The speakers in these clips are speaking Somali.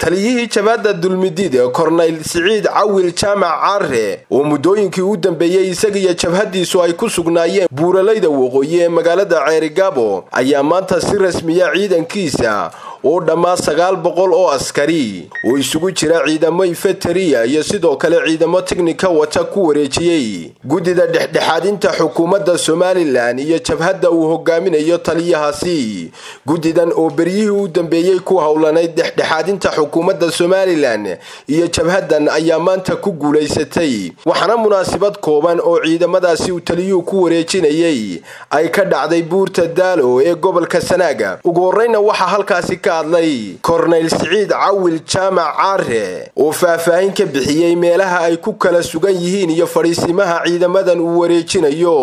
taliyihii jabhadda dulmidiid kornayl siciid cawil jaamac caare oo muddooyinkii u dambeeyey isagiiyo jabhaddiisu ay ku sugnaayeen buuralayda waqooyi ee magaalada ceerigaabo ayaa maanta si rasmiya ciidankiisa oo dhammaa sagaal boqol oo askari oo isugu jira ciidamo infeteriya iyo sidoo kale ciidamo teknika wata ku wareejiyey guddida dhexdhexaadinta xukuumadda somalilan iyo jabhadda uu hogaaminayo taliyahaasi guddidan oo beryihii u dambeeyey ku howlanayd dhexdhexaadinta xukuumadda somalilan iyo jabhaddan ayaa maanta ku guulaysatay waxaana munaasabad kooban oo ciidamadaasi uu taliyuhu ku wareejinayay ay ka dhacday buurta daalo ee gobolka sanaaga ugu horreyna waxaa halkaasi ka hadlay kornayl siciid cawil jaamac caare oo faahfaahin ka bixiyey meelaha ay ku kala sugan yihiin iyo fadhiisimaha ciidamadan uu wareejinayo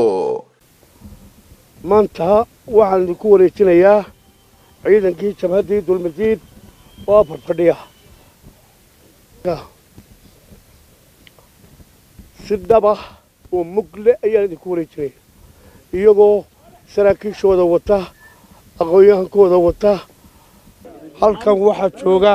maanta waxaan idinku wareejinayaa ciidankii jabhaddii dulmadiid oo afar fadhiya si dhaba oo mugle ayaan idinku wareejinaya iyagoo saraakiishooda wata aqoon-yahankooda wata halkan waxaa jooga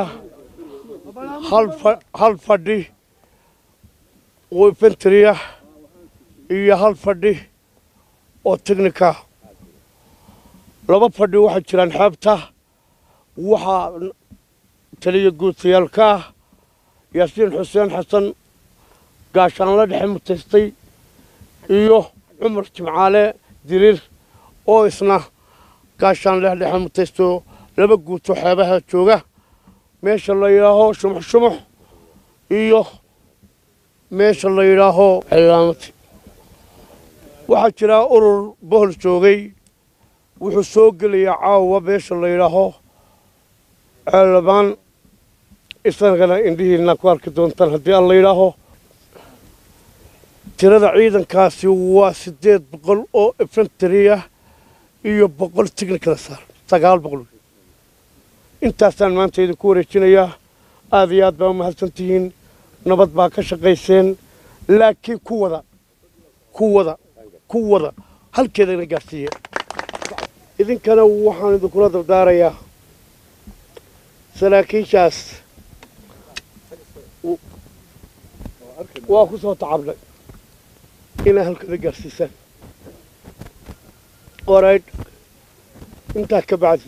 hal fadhi oo infentriya iyo hal fadhi oo technika laba fadhi waxaa jiraan xeebta waxaa taliya guutayaalka ah yaasiin xuseen xasan gaashaanla dhexe mutaystay iyo cumar jimcaale diriir oo isna gaashaanle dhexe mutaysto laba guuto xeebaha jooga meesha la yidhaaho shumux shumux iyo meesha la yidhaaho cilaamati waxaa jiraa urur bohol joogay wuxuu soo gelayaa caawa meesha la yidhaaho ceelabaan isagana indhihiina ku arki doontaan haddii aan la yidhaaho tirada ciidankaasi waa siddeed boqol oo infentriya iyo boqol technikada saar sagaal boqol intaasaan maanta idinku wareejinayaa aad iyo aad baa u mahadsan tihiin nabad baa ka shaqayseen laakiin ku wada ku wada ku wada halkeedana gaadhsiiye idinkana waxaan idinkula dardaarayaa saraakiishaas waa ku soo tacabnay inaa halkeeda gaadhsiisaan oraydh intaa ka bacdi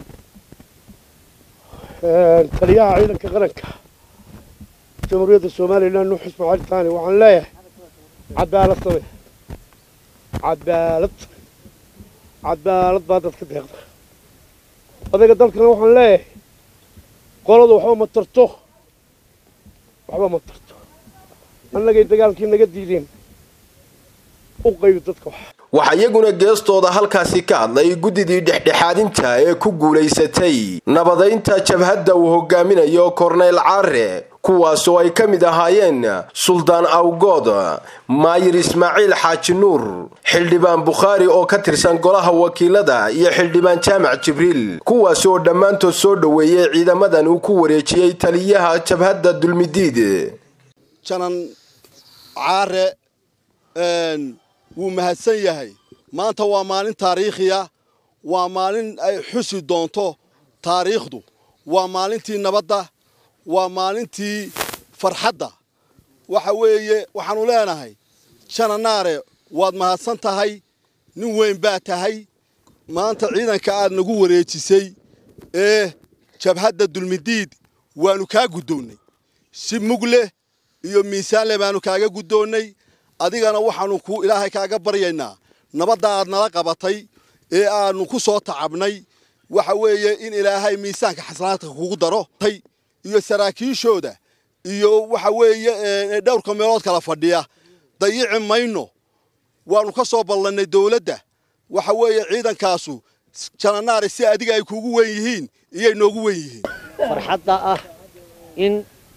taliyaha ciidanka qaranka jamhuuriyadda somalilan nuux ismaaciil taani waxaan leeyahay cadaalad same cadaalad cadaalad baa dadka deeqda odayga dalkana waxaan leeyahay qoladu waxba ma tarto waxba ma tarto annagay dagaalkii naga diideen u qaybi dadka wax waxaa iyaguna geestooda halkaasi ka hadlay guddidii dhexdhexaadinta ee ku guulaysatay nabadaynta jabhadda uu hogaaminayo kornayl caare kuwaasoo ay ka mid ahaayeen suldaan awgood maayir ismaaciil xaaji nuur xildhibaan bukhaari oo ka tirsan golaha wakiilada iyo xildhibaan jaamac jibriil kuwaas oo dhammaantood soo dhoweeyey ciidamadan uu ku wareejiyey taliyaha jabhadda dulmidiid janan caare wuu mahadsan yahay maanta waa maalin taariikhiya waa maalin ay xusi doonto taariikhdu waa maalintii nabadda waa maalintii farxadda waxa weeye waxaannu leenahay jananaare waad mahadsan tahay nin weyn baa tahay maanta ciidanka aad nagu wareejisay ee jabhadda dulmidiid waannu kaa guddoonnay si mugleh iyo miisaanleh baannu kaaga guddoonnay adigana waxaannu ku ilaahay kaaga baryaynaa nabadda aad nala qabatay ee aannu ku soo tacabnay waxa weeye in ilaahay miisaanka xasanaadka kugu daro iyo saraakiishooda iyo waxa weeye dhowrka meelood kala fadhiya dayici mayno waannu ka soo ballannay dawladda waxa weeye ciidankaasu jananaare si adiga ay kuugu wen yihiin iyay noogu wen yihiin farxadda ah in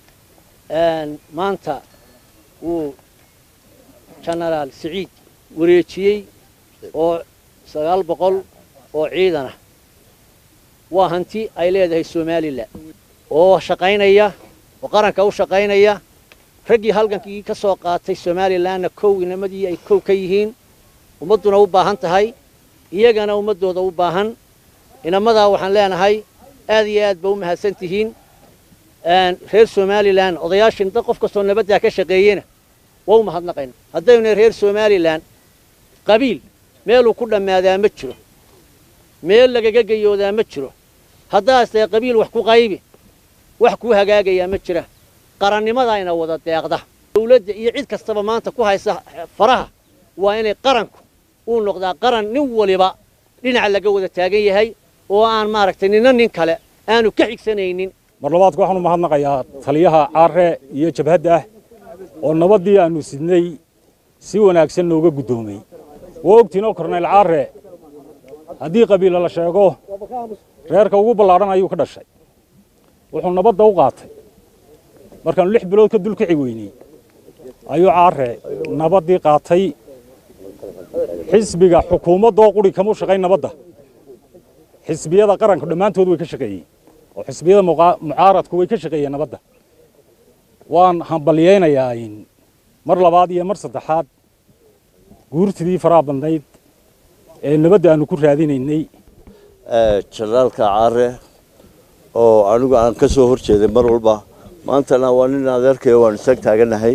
maanta uu jenaraal siciid wareejiyey oo sagaal boqol oo ciidanah waa hanti ay leedahay somalilan oo shaqaynaya oo qaranka u shaqaynaya raggii halgankii ka soo qaatay somalilanna kow inamadii ay kow ka yihiin ummadduna u baahan tahay iyagana ummaddooda u baahan inamadaa waxaan leenahay aad iyo aad ba u mahadsan tihiin reer somalilan odayaashin dad qof kastoo nabaddaa ka shaqeeyena waa u mahadnaqayna haddaynu reer somalilan qabiil meeluu ku dhammaadaa ma jiro meel lagaga geyoodaa ma jiro haddaastee qabiil wax ku qaybi wax kuu hagaagayaa ma jira qarannimadaayna wada deeqda dawladda iyo cid kastaba maanta ku haysa faraha waa inay qaranku uu noqdaa qaran nin waliba dhinaca laga wada taagan yahay oo aan maaragtay nina nin kale aanu ka xigsanaynin mar labaadka waxaanu mahadnaqayaa taliyaha caare iyo jabhadda ah oo nabaddii aannu sidnay si wanaagsan nooga guddoomay waa ogtiinoo kornayl caare haddii qabiila la sheego reerka ugu ballaadhan ayuu ka dhashay wuxuu nabadda u qaatay markaannu lix bilood ka dulkici weynay ayuu caare nabaddii qaatay xisbiga xukuumaddoo quri kamuu shaqayn nabadda xisbiyada qaranku dhammaantood way ka shaqeeyeen oo xisbiyada mucaaradku way ka shaqeeyeen nabadda waan hambalyaynayaa mar labaad iyo mar saddexaad guurtidii faraha badnayd ee nabadda aannu ku raadinaynay janaalka caare oo anigu aan ka soo hor jeeday mar walba maantana waa nin adeerkayo waanu isaag taaganahay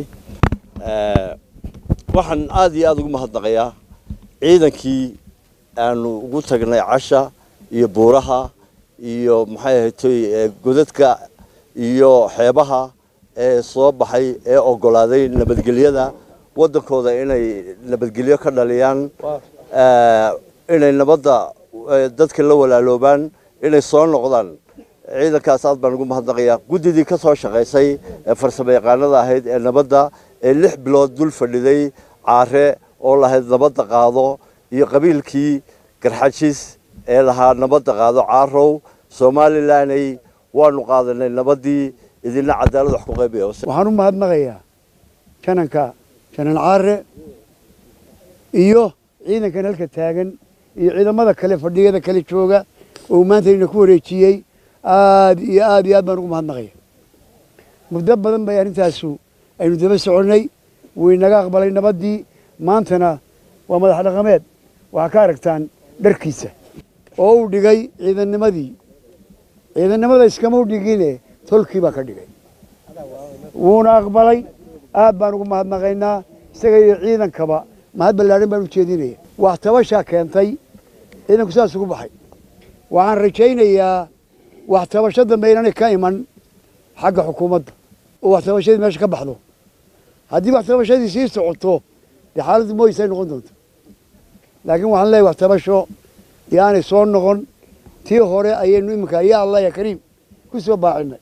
waxaan aad iyo aada ugu mahadnaqayaa ciidankii aanu ugu tagnay casha iyo buuraha iyo maxay ahaytoy godadka iyo xeebaha ee soo baxay ee oggolaaday nabadgelyada waddankooda inay nabadgelyo ka dhaliyaan inay nabadda dadka la walaaloobaan inay soo noqdaan ciidankaas aad baan ugu mahadnaqayaa guddidii ka soo shaqaysay ee farsamo yaqaanada ahayd ee nabadda ee lix bilood dul fadhiday caare oo lahayd nabadda qaado iyo qabiilkii garxajis ee lahaa nabadda qaado caarow somalilanay waanu qaadanay nabaddii idina cadaalad wax ku qaybaya waxaan u mahadnaqayaa jananka janan caare iyo ciidankan halka taagan iyo ciidamada kale fadhiyada kale jooga oo maanta ina ku wareejiyey aad iyo aad iyo aad baan ugu mahadnaqaya muddo badan bay arrintaasu aynu daba soconnay wuu inaga aqbalay nabaddii maantana waa madax dhaqameed waxaa ka aragtaan dharkiisa oo uu dhigay ciidannimadii ciidannimada iskama u dhigine tolkii baa ka dhigay wuuna aqbalay aad baan ugu mahadnaqaynaa isaga iyo ciidankaba mahad ballaadhan baan u jeedinaya wax tabashaa keentay ciidanku saas ugu baxay waxaan rajaynayaa wax tabasho dambe inaanay ka iman xagga xukuumadda oo wax tabashadii meesha ka baxdo haddii wax tabashadii sii socoto dee xaaladdu mooyisay noqon doonto laakiin waxaan leeyahy wax tabasho yaanay soo noqon tii hore ayaynu iminka ya allah ya kariim ku soo baacinay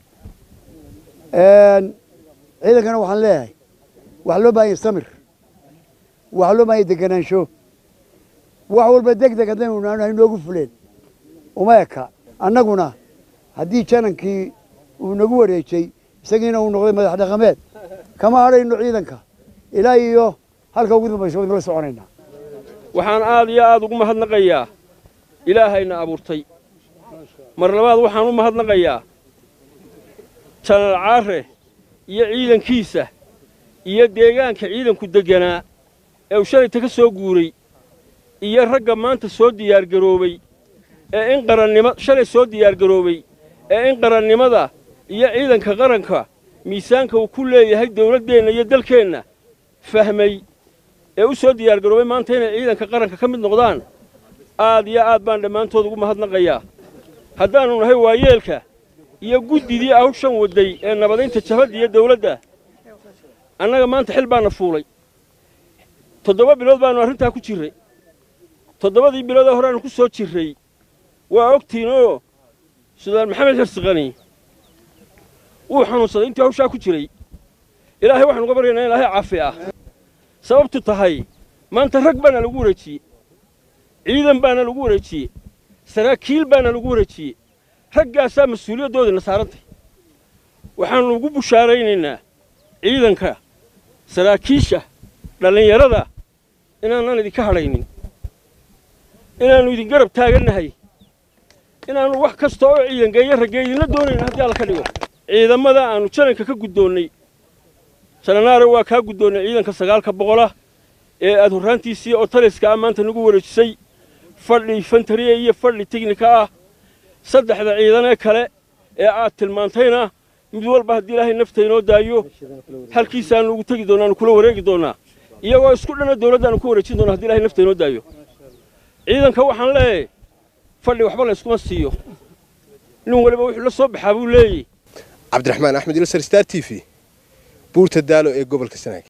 ciidankana waxaan leeyahay wax loo baahanya samir wax loo baahanya deganaansho wax walba deg deg haddaynu naano haynoogu fuleen uma eka annaguna haddii janankii uu nagu wareejay isagiina uu noqday madax dhaqameed kama hadhayno ciidanka ilaa iyo halka ugu dambaysa waynula soconaynaa waxaan aad iyo aad ugu mahadnaqayaa ilaahayna abuurtay mar labaad waxaan u mahadnaqayaa janaal caare iyo ciidankiisa iyo deegaanka ciidanku degganaa ee uu shalayta ka soo guuray iyo ragga maanta soo diyaargaroobay ee in qarannimo shalay soo diyaargaroobay ee in qarannimada iyo ciidanka qaranka miisaanka uu ku leeyahay dawladdeenna iyo dalkeenna fahmay ee u soo diyaargaroobay maanta inay ciidanka qaranka ka mid noqdaan aad iyo aad baan dhammaantood ugu mahadnaqayaa haddaannu nahay waayeelka iyo guddidii hawshan wadday ee nabadaynta jabhadda iyo dawladda annaga maanta xil baana fuulay toddoba bilood baannu arrintaa ku jirray toddobadii biloodee horeaannu ku soo jirray waa ogtiinoo sudaan maxamed xirsiqani wuu xanuunsaday intii hawshaa ku jiray ilaahay waxaanu uga baryaynaa in ilaahay caafi ah sababtu tahay maanta rag baana lagu wareejiyey ciidan baana lagu wareejiyey saraakiil baana lagu wareejiyey raggaasaa mas-uuliyaddoodina saarantay waxaannu ugu bushaaraynaynaa ciidanka saraakiisha dhallinyarada inaanaan idinka hadhaynin inaannu idin garab taagannahay inaannu wax kasta oo ciidangeeyo ragge idinla doonayna haddii alla ka dhigo ciidamada aannu jananka ka guddoonnay jananaare waa kaa guddoonnay ciidanka sagaalka boqolah ee aad horraantiisii oo taliska ah maanta nagu wareejisay fadhi infantariya iyo fadhi teknika ah saddexda ciidanee kale ee aad tilmaantayna mid walba haddii ilaahay nafta inoo daayo halkiisaanu ugu tegi doonaa aanu kula wareegi doonaa iyagoo isku dhana dawladdaanu ku wareejin doonaa haddi ilahay nafta inoo daayo ciidanka waxaan leeyahay fadhi waxba la yskuma siiyo nin waliba wuxuu la soo baxaa buu leeyahy cabdiraxmaan axmed ilsar star t v buurta daalo ee gobolka sanaag